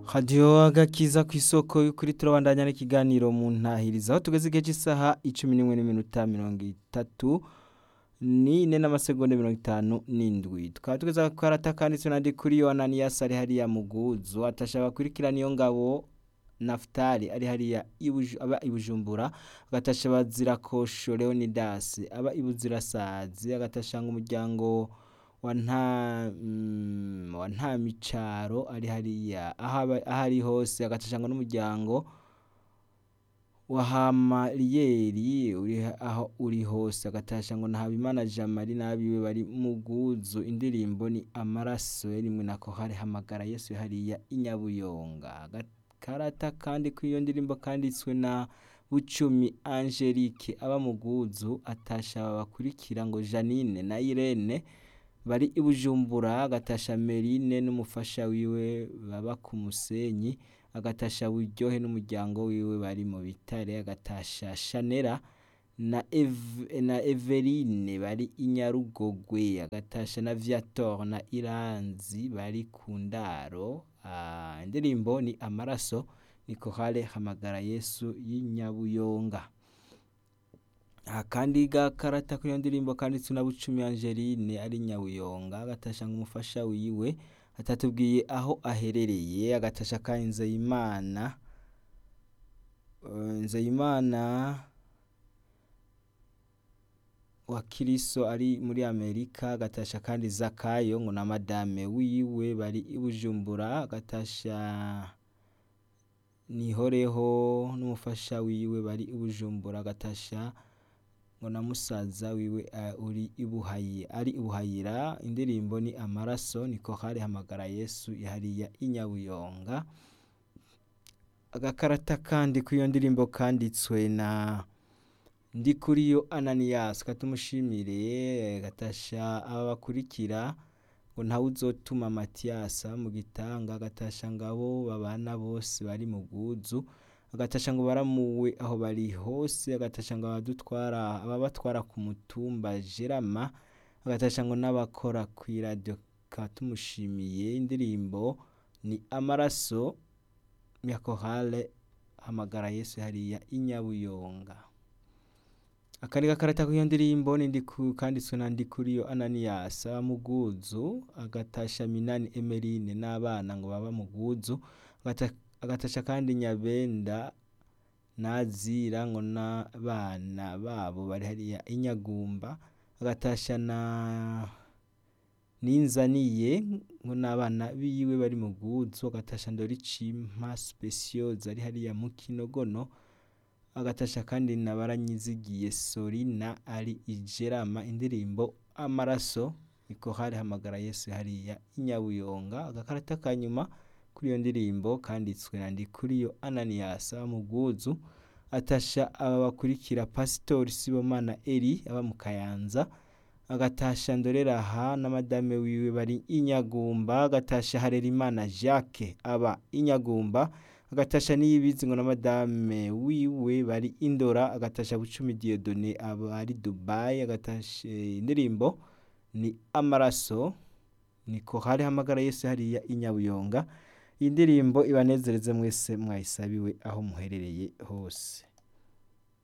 radiyo agakiza ku isoko y'ukuri turabandanya n'ikiganiro mu ntahiriza aho tugeze igihe cy'isaha icumi n'imwe n'iminota mirongo itatu n'ine n'amasegonda mirongo itanu n'indwi tukaba tugeze ku karata kanditswe na kuri yo ananiyasi ari hariya muguzu atashaka kurikirana iyo ngabo nafutali ari hariya ibuju- aba i bujumbura agatasha bazirakosho leonidasi aba i buzirasazi agatashanga umuryango wa nta mm, wa nta micaro ari hariya aho aba- aho ari hose agatashanga n'umuryango wa hamariyeri uri aho uri hose agatasha ngo na habimana jamari n'abiwe bari mu bwuzu indirimbo ni amaraso yarimwe na kohari hamagara yesu hariya inyabuyonga agakarata kandi kw'iyo ndirimbo kanditswe na bucumi angelique aba mu bwuzu atasha bakurikira ngo janine na irene bari i bujumbura agatasha merine n'umufasha wiwe baba ku musenyi agatasha buryohe n'umuryango wiwe bari mu bitare agatasha shanera na, Ev na everine bari i nyarugogwe agatasha na viator na iranzi bari ku ndaro Ah, indirimbo ni amaraso ni kohale hamagara yesu y'inyabuyonga aha kandi gakarata kuri iyo ndirimbo kanditswe na bucumi angeline ari nyabuyonga agatasha nk'umufasha wiwe atatubwiye aho aherereye agatasha ka nzeyimana Eh, nzeyimana wa kiriso ari muri amerika agatasha kandi zakayo ngo na madame wiwe bari i bujumbura agatasha nihoreho n'umufasha wiwe bari i bujumbura agatasha ngo na musaza wiwe uh, uri ibuhayi ari ibuhayira indirimbo ni amaraso niko hari hamagara yesu hariya inyabuyonga agakarata kandi kw'iyo ndirimbo kanditswe na ndi kuri yo ananiyasi katumushimire gatasha aba bakurikira ngo ntawe uzotuma matiyasa mu gitanga agatasha ngabo babana bose bari mu bwuzu agatasha ngo baramuwe aho bari hose agatasha ngo abadutwara ababatwara ku mutumba jerama agatasha ngo n'abakora ku iradiyo katumushimiye indirimbo ni amaraso ya kohale hamagara yesu hariya inyabuyonga akandi gakarata k'iyo ndirimbo ni ndiku kanditswe na ndikuriyo ananiyasa mu bwuzu agatasha minani emerine n'abana ngo baba mu bwuzu agata- agatasha kandi nyabenda nazira ngo n'abana babo bari hariya inyagumba agatasha na ninzaniye ngo n'abana biwe bari mu bwuzu agatasha ndoricimpa specioza ari hariya mu kinogono agatasha kandi na baranyizigiye sorina ari ijerama indirimbo amaraso niko hari hamagara yesu hariya inyabuyonga agakarata ka nyuma kuri iyo ndirimbo kanditswe na ndikuriyo ananiyasa mu bwuzu atasha aba bakurikira pasitori sibomana eri aba mu kayanza agatasha ndoreraha na madame wiwe bari inyagumba agatasha harerimana jacques aba inyagumba agatasha niyibizi ngo na madame wiwe bari indora agatasha bucumi diodone aba ari dubai agatasha indirimbo ni amaraso niko hari hamagara yesu hariya inyabuyonga iyi ndirimbo ibanezereze mwese mwayisabiwe aho muherereye hose